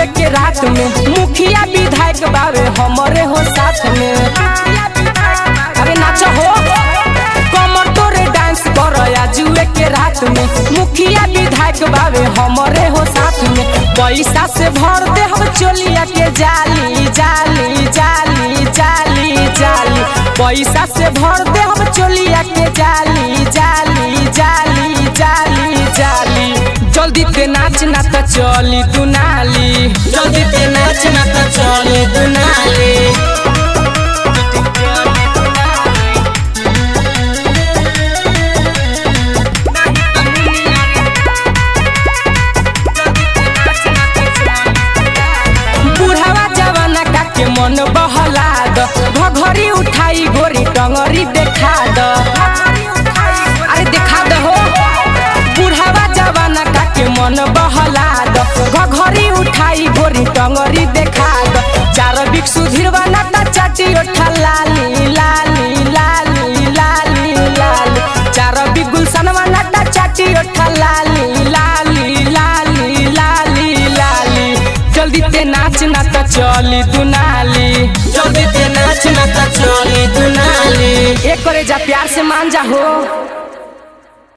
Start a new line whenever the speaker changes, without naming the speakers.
आजुए के रात में मुखिया विधायक बावे हमरे हो साथ में अरे नाच हो कमर तोरे डांस कर आजुए के रात में मुखिया विधायक बावे हमरे हो साथ में पैसा से भर दे हम चोलिया के जाली जाली जाली जाली जाली पैसा से भर दे हम चोलिया के जाली जाली जाली जाली जाली जल्दी ते नाच ना त चली दुनाली जल्दी ते नाच ना त चली दुनाली बुढ़ावा जवाना का के मन बहला द घघरी उठाई गोरी टंगरी देखा द अरे देखा द हो बुढ़ावा जवाना का के मन बहला द घघरी उठाई गोरी टंगरी देखा द चार बिक सुधीर बना ता चाटी ओठा लाली लाली लाली लाली लाली चार बिक गुलशन बना ता चाटी ओठा लाली लाली लाली लाली लाली जल्दी ते नाच ना त चली दुनाली जल्दी ते नाच ना त चली दुनाली एक करे जा प्यार से मान जा हो